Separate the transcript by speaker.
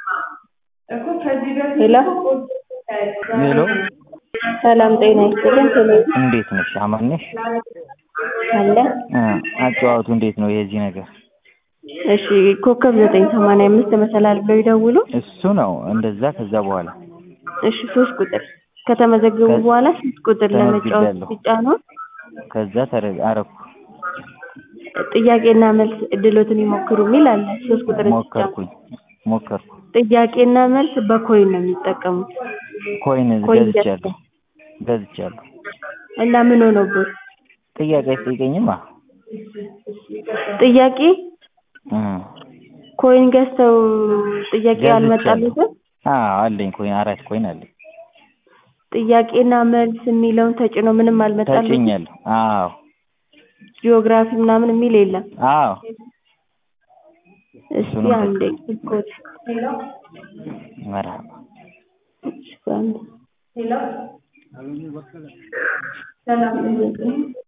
Speaker 1: ሄሎ
Speaker 2: ሄሎ
Speaker 1: ሰላም ጤና ይስጥልን። ቴሌ
Speaker 2: እንዴት ነሽ? አማን ነሽ?
Speaker 1: አለ
Speaker 2: እ አጨዋወቱ እንዴት ነው የዚህ ነገር?
Speaker 1: እሺ ኮከብ ዘጠኝ ሰማንያ አምስት መሰላል ብለው ይደውሉ።
Speaker 2: እሱ ነው እንደዛ። ከዛ በኋላ
Speaker 1: እሺ ሶስት ቁጥር ከተመዘገቡ
Speaker 2: ከ-
Speaker 1: በኋላ ሶስት ቁጥር ለመጫወት
Speaker 2: ተመዝግቤያለሁ።
Speaker 1: ሲጫኑ
Speaker 2: ከዛ ተረ አረኩ
Speaker 1: ጥያቄና መልስ እድሎትን ይሞክሩ የሚል አለ። ሶስት ቁጥር ሲጫኑ
Speaker 2: ሞከርኩኝ ሞከርኩ።
Speaker 1: ጥያቄና መልስ በኮይን ነው የሚጠቀሙት
Speaker 2: ኮይን
Speaker 1: ኮይን
Speaker 2: ገዝቻለሁ ገዝቻለሁ።
Speaker 1: እና ምን ሆኖበት
Speaker 2: ጥያቄ አይጠይቀኝማ።
Speaker 1: ጥያቄ
Speaker 2: እ
Speaker 1: ኮይን ገዝተው ጥያቄ
Speaker 2: ገዝቻለሁ።
Speaker 1: አልመጣለትም።
Speaker 2: አዎ አለኝ ኮይን አራት ኮይን አለኝ።
Speaker 1: ጥያቄና መልስ የሚለውን ተጭኖ ምንም አልመጣለትም።
Speaker 2: ተጭኛለሁ። አዎ
Speaker 1: ጂኦግራፊ ምናምን የሚል የለም።
Speaker 2: አዎ
Speaker 1: እስቲ
Speaker 2: እሱንም
Speaker 1: አንዴ
Speaker 2: ተጭ-
Speaker 1: ኮድ
Speaker 2: መርሀባ
Speaker 1: አንዴ